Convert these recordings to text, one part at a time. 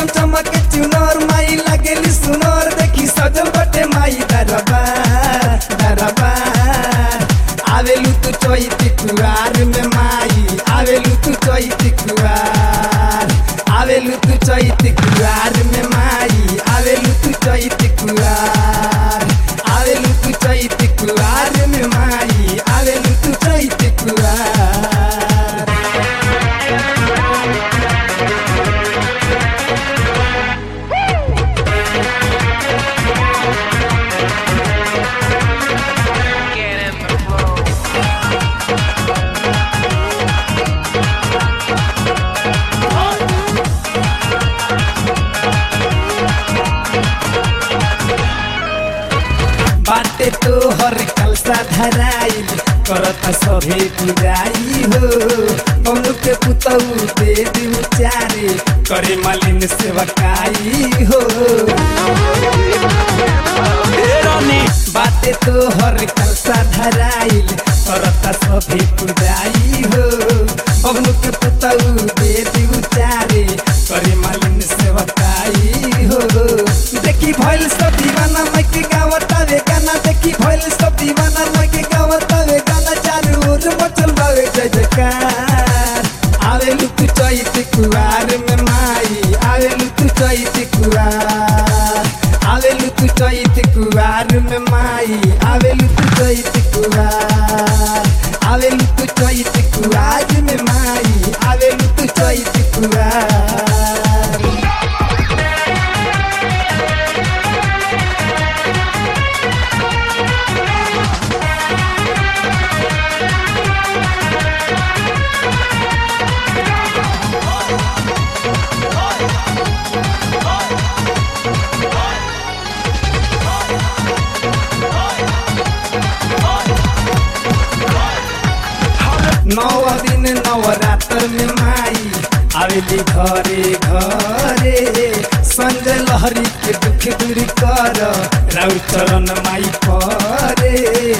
चमक चुनर माई लगेली सुनर देखी सजल बटे माई दरबार दरबार आवेलू तू चैती कुआर में माई आवेलू तू चैती कुआर आवेलू तू चैती कुआर में माई आवेलू तू चैती कुआर आवेलू तू चैती कुआर में माई आवेलू तू चैती कुआर Get in the flow. बाटे तो हर कलसा धराइल करत सभे पुजाई हो बमनु के पुतऊ दे दी चारे करे मलिन सेवकाई हो बाटे तो हर कलसा धराइल करत सभे पुजाई हो बमनु के पुतऊ दे दी चारे करे मलिन सेवकाई हो देखी भइल सब दीवाना मैं के गावता वे गाना देखी भइल सब दीवाना मैं के गावता वे गाना चारू ओर मचल बावे जय जयकार आवेलू तू चैत कुआर में माई आवेलू तू चैत कुआर आवेलू तू चैत कुआर में माई आवेलू तू चैत कुआर आवेलू तू चैत कुआर में माई आवेलू तू चैत कुआर नौ दिन नवरात्र में माई आवेली घरे घरे संजय लहरी के दुख दूर कर राउ चरण माई परे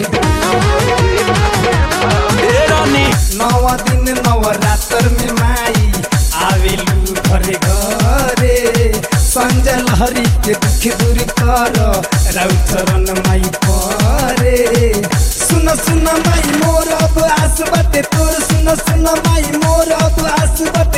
नौ दिन नवरात्र में माई आवेलू घरे घरे संजय लहरी के दुख दूर कर राउ चरण माई परे सुन सुन माई मोर अब आस बटे तोर सुन सुन माई मोर अब आस बटे